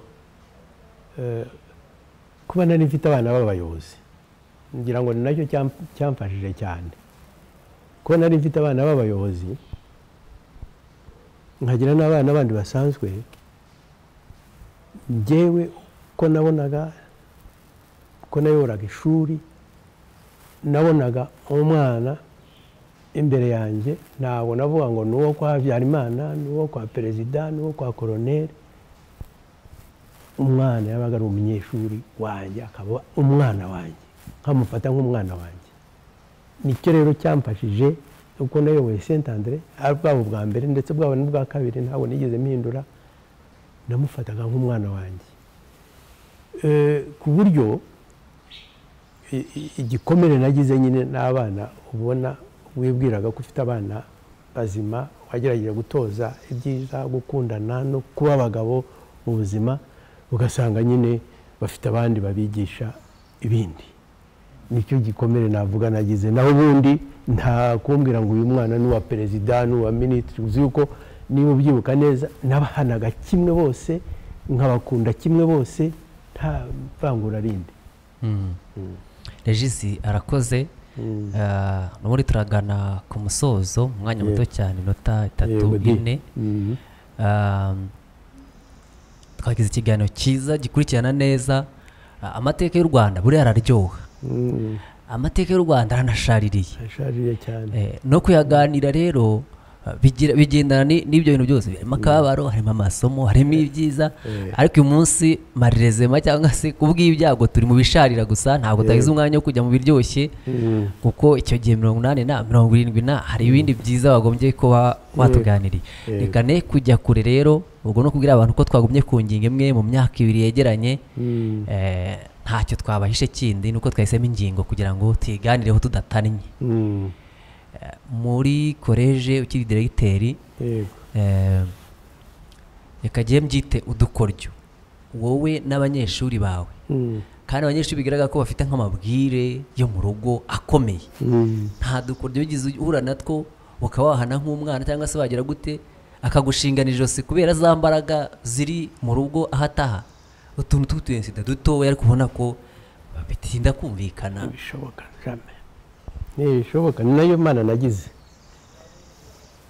A: eh, kuba nari mfite abana b'abayobozi ngira ngo ni nacyo cyam- cyamfashije cyane kuba nari mfite abana b'abayobozi nkagira n'abana bandi basanzwe njyewe uko nabonaga uko nayoboraga ishuri nabonaga umwana imbere yanjye ntabwo navuga ngo ni uwo kwa habyarimana ni uwo kwa perezida ni uwo kwa koroneri umwana yabaga ari umunyeshuri wanjye akaba umwana wanjye nkamufata nk'umwana wanjye nicyo rero cyamfashije uko nayoboye sentandere bwabo bwa mbere ndetse bwabo n'ubwa kabiri ntabwo nigeze mpindura namufataga nk'umwana wanjye Eh, ku buryo i- i- igikomere nagize nyine n'abana ubona wibwiraga ko ufite abana bazima wagerageje gutoza ibyiza gukundana no kuba abagabo mu buzima ugasanga nyine bafite abandi babigisha ibindi nicyo gikomere navuga nagize naho ubundi nta kumbwira ngo uyu mwana ni uwa perezida ni uwa minisitiri uzi yuko niba ubyibuka neza n'abahanaga kimwe bose nkabakunda kimwe bose nta vangura rindi
F: regisi arakoze
A: Mm.
F: Eh, n'ubundi turagana ku musozo mu mwanya muto cyane inota itatu
A: Yego, di.
F: ine
A: Mhm.
F: Um, twagize ikiganiro cyiza gikurikirana neza Uh, amateka y'u rwanda buriya araryoha
A: Mm.
F: amateka y'u rwanda aranashaririye
A: ashaririye cyane
F: Eh, no kuyaganira rero eh, bigira- bigendana ni- n'ibyo bintu byose harimo akababaro harimo amasomo harimo ibyiza ariko uyu munsi marirezema cyangwa se kubw'ibyago turi mu bisharira gusa ntabwo tagize umwanya wo kujya mu biryoshye kuko icyo gihe mirongo inani na mirongo irindwi na hari ibindi byiza wagombye ko wa- watuganiriye reka ne kujya kure rero ubwo no kubwira abantu ko twagumye ku ngingo imwe mu myaka ibiri yegeranye eh, ntacyo twabahishe kindi ni uko twahisemo ingingo kugira ngo tuyiganireho tudatannye
A: Mm,
F: muri koleje ukiri diregiteri
A: yego
F: eh, reka njye mbyite udukoryo wowe n'abanyeshuri bawe
A: Mm,
F: kandi abanyeshuri bigaragara ko bafite nk'amabwire yo mu rugo akomeye
A: mm,
F: nta dukoryo wigeze uhura natwo ukaba wahana nk'umwana cyangwa se wagira gute akagushingana ijosi kubera za mbaraga ziri mu rugo aho ataha utuntu tw'utuyensida dutoya ariko ubona ko bitinda kumvikana
A: bishoboka jame ntibishoboka ni nayo mana nagize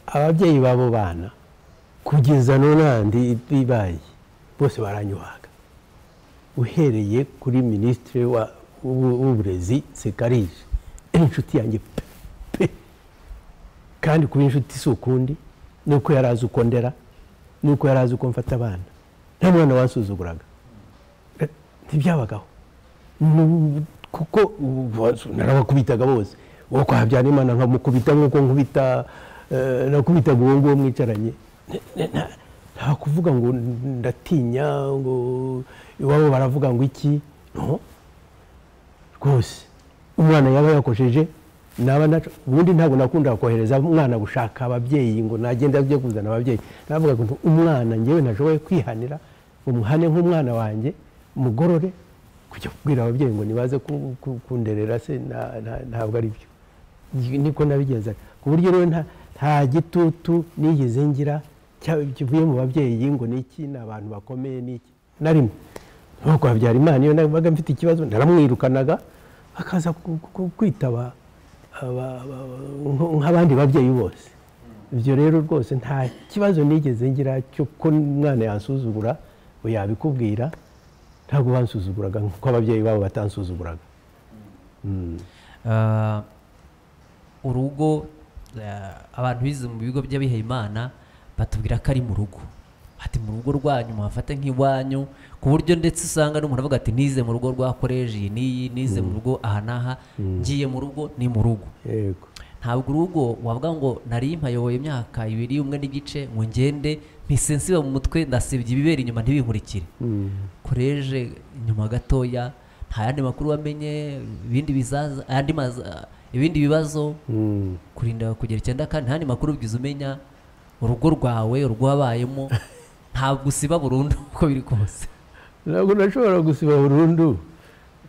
A: ababyeyi b'abo bana kugeza nonandi ibaye bose baranyuhaga uhereye kuri minisitiri wa- w'ubu- w'uburezi sekarije ari inshuti yanjye pe pe kandi kuba inshuti si ukundi ni uko yari azi uko ndera ni uko yari azi uko mfata abana nta mwana wansuzuguraga Eh, ntibyabagaho Ni- kuko ubu- narabakubitaga bose uwo kwa Habyarimana nkamukubita nk'uko nkubita eh, nakubitaga uwo nguwo mwicaranye Ne- ne- nta- nta kuvuga ngo ndatinya ngo iwabo baravuga ngo iki no rwose umwana yaba yakosheje naba naco ubundi ntabwo nakundaga kohereza umwana gushaka ababyeyi ngo nagenda ajye kuzana ababyeyi navuga ngo umwana ngewe ntashoboye kwihanira umuhane nk'umwana wanjye mugorore kujya kubwira ababyeyi ngo nibaze ku- ku- kunderera se na- na- ntabwo ari byo Ni- niko nabigenzaga ku buryo rero nta- nta gitutu nigeze ngira cya- kivuye mu babyeyi ngo ni iki ni abantu bakomeye ni iki na rimwe nuko habyarimana iyo nabaga mfite ikibazo naramwirukanaga akaza ku- ku- kwitaba aba- aba- nk- nk'abandi babyeyi bose ibyo rero rwose nta kibazo nigeze ngira cyo ko umwana yansuzugura ngo yabikubwira ntabwo bansuzuguraga nk'uko ababyeyi babo batansuzuguraga
F: Ah, urugo ah, abantu bize mu bigo by'abihaye imana batubwira ko ari mu rugo ati mu rugo rwanyu muhafate nk'iwanyu ku buryo ndetse usanga n'umuntu avuga ati nize mu rugo rwa koleji iyi n'iyi nize mu rugo aha n'aha ngiye mu rugo ni mu rugo
A: yego
F: ntabwo urugo wavuga ngo nari mpayoboye imyaka ibiri umwe n'igice ngo ngende mpise nsiba mu mutwe ndasibye ibibera inyuma ntibinkurikire koreje nyuma gatoya nta yandi makuru wamenye ibindi bizaza ayandi maza ibindi bibazo
A: Mm.
F: kurinda kugera icyenda kandi nta yandi makuru ubigize umenya urugo rwawe urugo wabayemo ntabwo usiba burundu uko biri kose
A: ntabwo nashobora gusiba burundu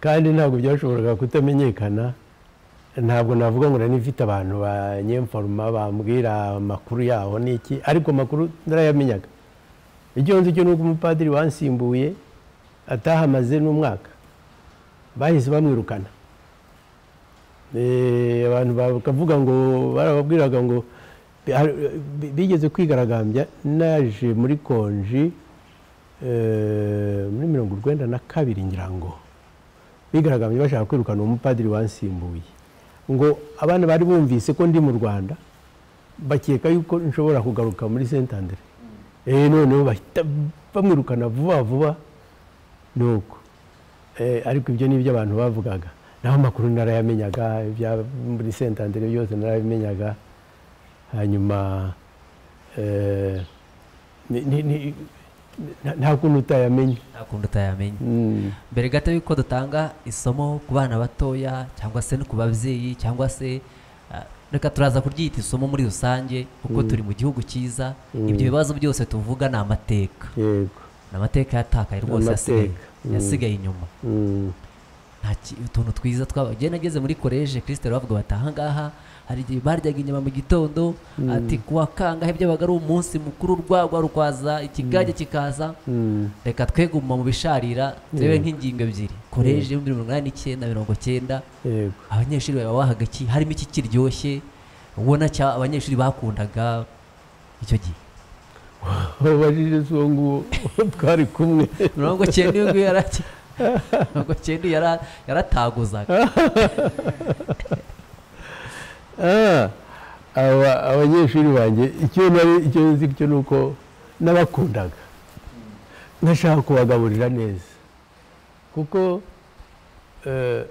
A: kandi ntabwo byashoboraga kutamenyekana ntabwo navuga ngo nari mfite abantu ba nyemfaruma bambwira amakuru yaho n'iki ariko amakuru narayamenyaga icyo nzi cyo ni uko umupadiri wansimbuye atahamaze n'umwaka bahise bamwirukana Eh, abantu bakavuga ngo barababwiraga ngo bi- bigeze kwigaragambya naje muri konji eh, muri mirongo urwenda na kabiri ngira ngo bigaragambye bashaka kwirukana umupadiri wansimbuye ngo abana bari bumvise ko ndi mu rwanda bakeka yuko nshobora kugaruka muri sentandere eh noneho bahita bamwirukana vuba vuba nuko Eh, ariko ibyo ni ibyo abantu bavugaga naho amakuru narayamenyaga ibya muri sentandere byose narabimenyaga hanyuma eh, ni- ni- ni- nta- nta kuntu utayamenya
F: nta kundi utayamenya
A: Mm.
F: mbere gato y'uko dutanga isomo ku bana batoya cyangwa se no ku babyeyi cyangwa se ah, reka turaza kuryita isomo muri rusange kuko turi mu gihugu cyiza ibyo bibazo byose tuvuga ni amateka
A: yego
F: ni amateka yatakaye rwose yasigaye
A: amateka. Mm.
F: yasigaye inyuma
A: Mm.
F: nta ki- utuntu twiza twaba njye nageze muri koleje kirisiteri bavuga bati ahangaha hari igihe baryaga inyama mu gitondo ati kuwa kangahe byabaga ari umunsi mukuru urwagwa rukwaza ikigage kikaza reka tweguma mu bisharira turebe nk'ingingo ebyiri koleje y'ibihumbi mirongo inani n'icyenda mirongo cyenda
A: yego
F: abanyeshuri baba bahaga iki harimo iki kiryoshye ubona cya abanyeshuri bakundaga icyo gihe
A: wabajije uwo nguwo twari kumwe
F: mirongo cyenda iyo ngiyo yari aki- ntabwo cyenda yara- yarataguzaga
A: Ah, aba- abanyeshuri banjye icyo nari icyo nzi cyo ni uko nabakundaga nashaka kubagaburira neza kuko eh,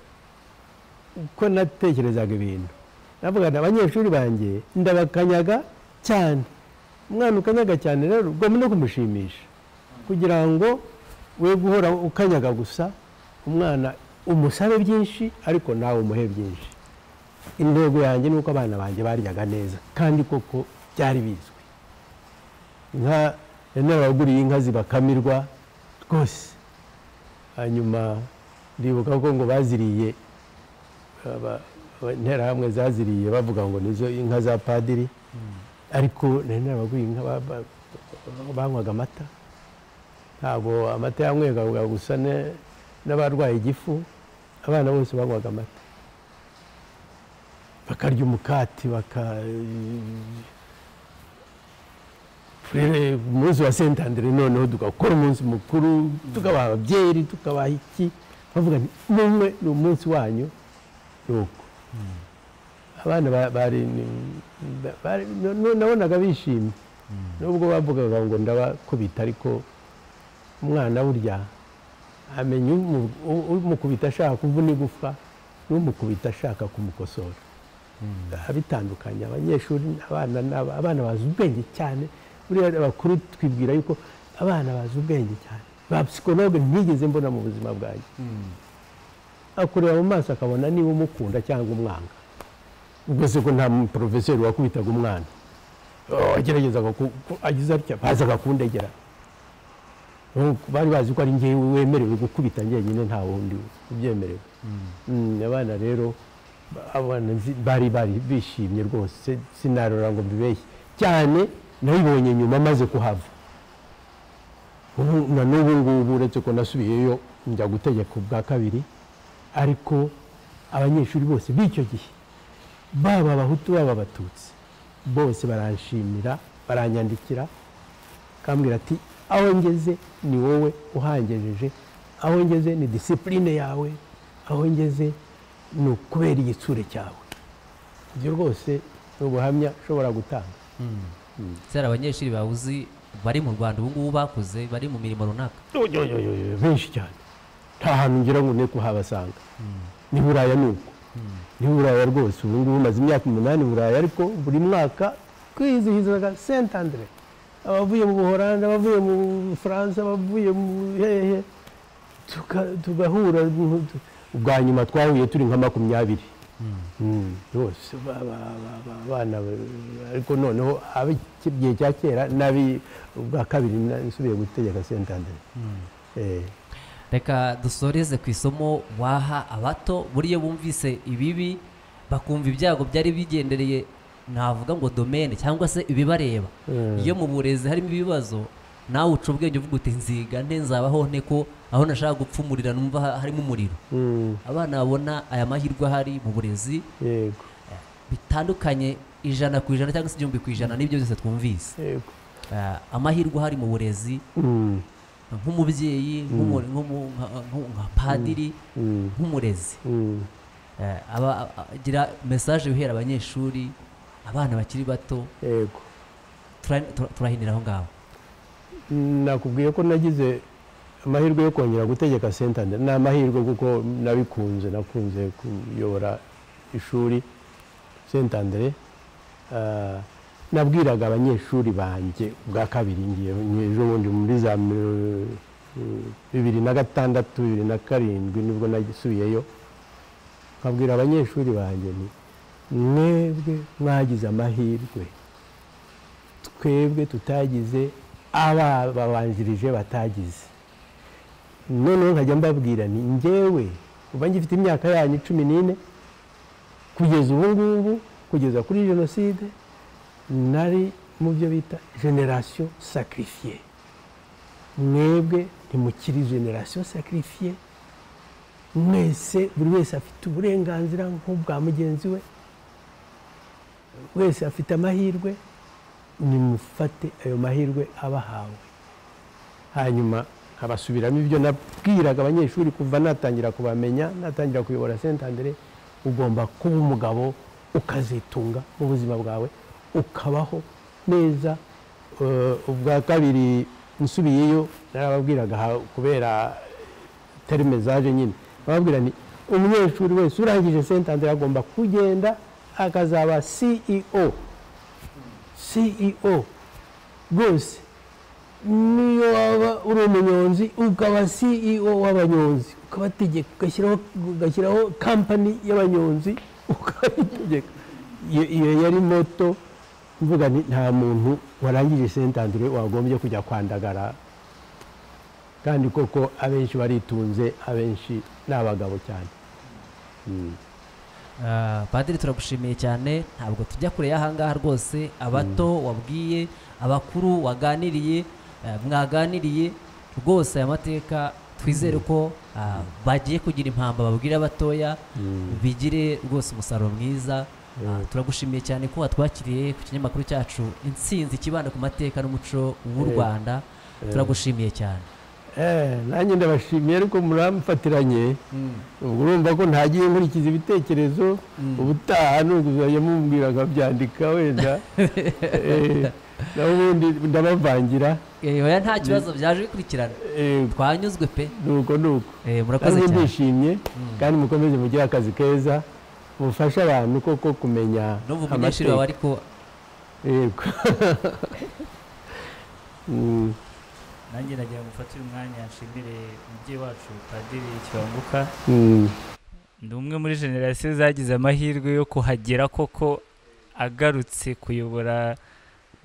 A: uko natekerezaga ibintu navuga nti abanyeshuri banjye ndabakanyaga cyane umwana ukanyaga cyane rero ugomba no kumushimisha kugira ngo we guhora ukanyaga gusa umwana umusabe byinshi ariko nawe umuhe byinshi intego yanjye ni uko abana banjye baryaga neza kandi koko byari bizwi inka yari narabaguriye inka zibakamirwa rwose hanyuma ndibuka ko ngo baziriye aba- aba- interahamwe zaziriye bavuga ngo nizo inka za padiri ariko nari narabaguriye inka ba- ba- banywaga amata ntabwo amata yanywebwaga gusa ne- n'abarwaye igifu abana bose banywaga amata bakarya umukati baka rero umunsi wa sentandere noneho tugakora umunsi mukuru tukabaha byeri tukabaha iki bavuga nti mumwe ni umunsi wanyu ni uko abana ba- bari ni- ba- bari- no- no- nabonaga bishimye nubwo bavugaga ngo ndabakubita ariko umwana burya amenya umu- u- umukubita ashaka kuvuna igufwa n'umukubita ashaka kumukosora abitandukanya abanyeshuri abana n'aba- abana bazi ubwenge cyane buriya abakuru twibwira yuko abana bazi ubwenge cyane ba psikologe ntigeze mbona mu buzima bwanjye akureba mu maso akabona niba umukunda cyangwa umwanga ubwo se ko nta porofeseri wakubitaga umwana ageragezaga agize atya bazaga kundegera Ubu bari bazi ko ari njye wemerewe gukubita njyenyine nta wundi ubyemerewe Mm, abana rero ba- abana nzi- bari bari bishimye rwose sinarora ngo mbibeshye cyane nabibonye nyuma maze kuhava Ubu- na n'ubu ngubu uretse ko nasubiyeyo njya gutegeka ubwa kabiri ariko abanyeshuri bose b'icyo gihe baba abahutu baba abatutsi bose baranshimira baranyandikira akambwira ati aho ngeze ni wowe uhangejeje aho ngeze ni disipurine yawe aho ngeze ni ukubera igitsure cyawe ibyo rwose ni ubuhamya ushobora gutanga
F: kera abanyeshuri bawuzi bari mu rwanda ubu ngubu bakuze bari mu mirimo runaka
A: Oyoyoyoyo, benshi cyane nta hantu ngira ngo ne kuhabasanga ni buraya ni uko ni buraya rwose ubu ngubu maze imyaka umunani i buraya ariko buri mwaka twizihizaga sent andre abavuye mu buholandi abavuye mu bufaransa abavuye mu hehe tuka- tugahura mu- tu- ubwa nyuma twahuye turi nka makumyabiri Mm, rwose ba- ba- ba- ba- abana ba- ariko noneho ab'igihe cya kera n'abi ubwa kabiri na- nsubiye gutegeka sent andre Eh,
F: reka dusoreze ku isomo waha abato buriya bumvise ibibi bakumva ibyago byari bigendereye navuga ngo domene cyangwa se ibibareba
A: Mm.
F: iyo mu burezi harimo ibibazo nawe uca ubwenge uvuga uti nziga nte nzabaho nte ko aho nashaka gupfumurira numva ha- harimo umuriro
A: mm,
F: abana babona aya mahirwe ahari mu burezi
A: yego
F: bitandukanye ijana ku ijana cyangwa se igihumbi ku ijana n'ibyo byose twumvise
A: yego
F: Eh, amahirwe ahari mu burezi
A: Mm,
F: nk'umubyeyi nk'umu- nk'umu- nka- nka- nka padiri
A: mm,
F: nk'umurezi
A: mm.
F: Eh, aba- agira mesaje guhera abanyeshuri abana bakiri bato
A: yego
F: tura- tura- turahinira aho ngaho
A: nakubwiye ko nagize amahirwe yo kongera gutegeka sentande ni amahirwe kuko nabikunze nakunze kuyobora ishuri sentandere nabwiraga abanyeshuri banjye ubwa kabiri ngiye ejo bundi muri za mi- bibiri na gatandatu bibiri na karindwi nibwo nasubiyeyo nkabwira abanyeshuri banjye nti mwebwe mwagize amahirwe twebwe tutagize ababanjirije batagize noneho nkajya mbabwira ni ngewe uba ngifite imyaka yanyu cumi n'ine kugeza ubu ngubu kugeza kuri jenoside nari mu byo bita generasiyo sakirifiye mwebwe ntimukiri generasiyo sakirifiye mwese buri wese afite uburenganzira nk'ubwa mugenzi we wese afite amahirwe nimufate ayo mahirwe abahawe hanyuma nkabasubiramo ibyo nabwiraga abanyeshuri kuva natangira kubamenya natangira kuyobora sentandere ugomba kuba umugabo ukazitunga mu buzima bwawe ukabaho neza Eh, ubwa kabiri nsubiyeyo narababwiraga ha- kubera terime zaje nyine bababwira ni umunyeshuri wese urangije sentandere agomba kugenda akazaba ceo ceo rwose niyo waba uri umunyonzi ukaba ceo w'abanyonzi ukabategeka ugashyiraho ugashyiraho kampani y'abanyonzi ukabitegeka iyo iyo yari moto mvuga nti nta muntu warangije sentandire wagombye kujya kwandagara kandi koko abenshi baritunze abenshi ni abagabo cyane
F: Ah, padiri turagushimiye cyane ntabwo tujya kure y'ahangaha rwose abato wabwiye abakuru waganiriye eh, mwaganiriye rwose aya mateka twizere ko ah, bagiye kugira impamba babwira abatoya bigire rwose umusaruro mwiza Ah, turagushimiye cyane ko watwakiriye ku kinyamakuru cyacu intsinzi kibanda ku mateka n'umuco w'u rwanda turagushimiye cyane
A: Eh, nanjye ndabashimiye ariko muramfatiranye ubwo urumva ko ntagiye nkurikiza ibitekerezo ubutaha nuzajya mumbwira nkabyandika wenda Eh, naho ubundi ndabavangira
F: Eh, oya nta kibazo byaje bikurikirana
A: Eh,
F: twanyuzwe pe
A: nuko nuko
F: Eh, murakoze
A: kandi
F: cyane
A: ndishimye kandi mukomeze mugire akazi keza mufashe abantu koko kumenya
F: n'ubu umunyeshuri wawe ariko
A: yego Mm,
G: nanjye nagira ngo mfatire umwanya nshimire umubyeyi wacu padiri kibanguka
A: mm,
G: ndi umwe muri generasiyo zagize amahirwe yo kuhagera koko agarutse kuyobora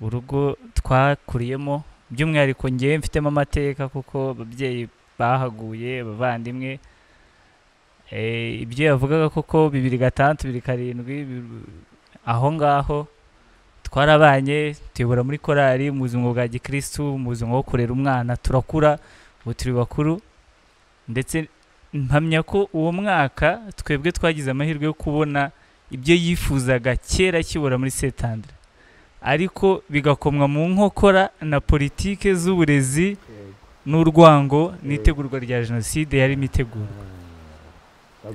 G: urugo twakuriyemo by'umwihariko ngewe mfitemo amateka kuko ababyeyi bahaguye abavandimwe Eh, ibyo yavugaga koko bibiri gatandatu bibiri karindwi bi- aho ngaho twarabanye tuyobora muri korali mu buzima bwa gikirisitu mu buzima bwo kurera umwana turakura ubu turi bakuru ndetse mpamya ko uwo mwaka twebwe twagize amahirwe yo kubona ibyo yifuzaga kera akibura muri setandira ariko bigakomwa mu nkokora na politike z'uburezi n'urwango n'itegurwa rya jenoside yari imitegurwa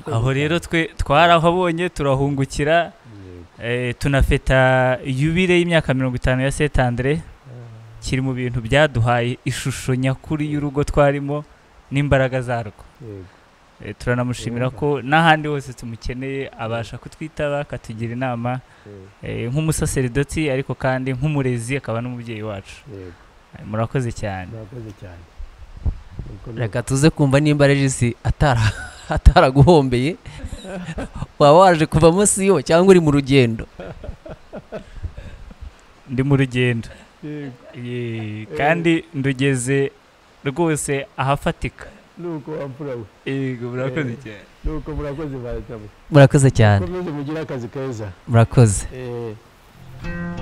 G: aho rero twe twarahabonye turahungukira eh, tunafeta yubire y'imyaka mirongo itanu ya setandire kiri mu bintu byaduhaye ishusho nyakuri y'urugo twarimo n'imbaraga zarwo
A: yego.
G: Eh, turanamushimira ko n'ahandi hose tumukeneye abasha kutwitaba akatugira inama eh, nk'umusaseridoti ariko kandi nk'umurezi akaba n'umubyeyi wacu
A: yego.
G: Eh, murakoze cyane
A: murakoze cyane Nuko nuko.
F: reka tuze kumva nimba regisi atara ataraguhombeye waba waje kuva munsi yo cyangwa uri mu rugendo
G: ndi mu rugendo
A: Yego.
G: Eh, kandi ndugeze rwose ahafatika
A: nuko wamfura we
G: yego murakoze
A: Eh.
G: cyane
A: nuko murakoze baratabo
F: murakoze cyane
A: mukomeze mugire akazi keza
F: murakoze
A: Eh,